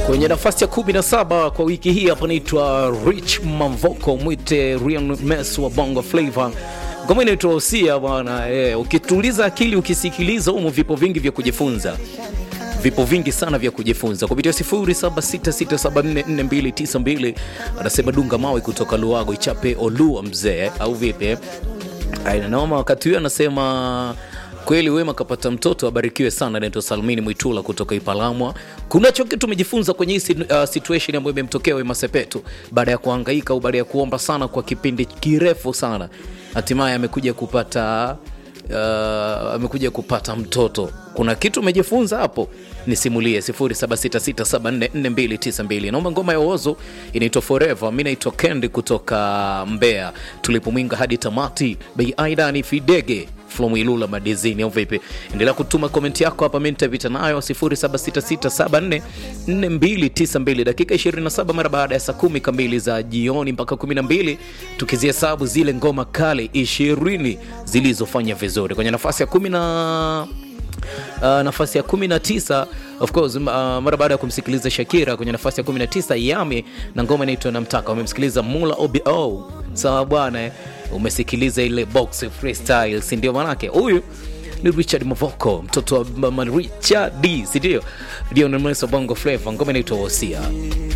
Kwenye nafasi ya 17 kwa wiki hii hapa naitwa Rich Mavoko, mwite Rian Mess wa Bongo Flava. Ngoma inaitwa Usia bwana. Eh, ukituliza akili ukisikiliza humo vipo vingi vya kujifunza vipo vingi sana vya kujifunza kupitia 0766744292 anasema dunga mawe kutoka Luago ichape Olua mzee au vipi? Ainanaoma wakati huyo anasema kweli Wema kapata mtoto, abarikiwe sana. Naitwa Salmini Mwitula kutoka Ipalamwa. Kunacho kitu tumejifunza kwenye hii uh, situation ambayo imemtokea Wema Sepetu baada ya kuhangaika au baada ya kuomba sana kwa kipindi kirefu sana, hatimaye amekuja kupata uh, amekuja kupata mtoto. Kuna kitu umejifunza hapo? Nisimulie 0766744292. Naomba ngoma ya Ozo inaitwa Forever. Mimi naitwa Kendi kutoka Mbeya, tulipomwinga hadi tamati. Bei aida ni Fidege from Ilula Madizini, au vipi? Endelea kutuma komenti yako hapa, mimi nitapita nayo 0766744292. Dakika 27 mara baada ya saa kumi kamili za jioni mpaka 12, tukizihesabu zile ngoma kale 20 zilizofanya vizuri kwenye nafasi ya kumi na Uh, nafasi ya 19 of course, uh, mara baada ya kumsikiliza Shakira kwenye nafasi ya 19 Yami na ngoma inaitwa Namtaka. Umemsikiliza Mula OBO, sawa bwana eh? Umesikiliza ile box freestyle, si ndio? Manake huyu ni Richard Mavoko, mtoto wa Mama Richard D, si ndio? Ndio Bongo Flava, ngoma inaitwa Wosia.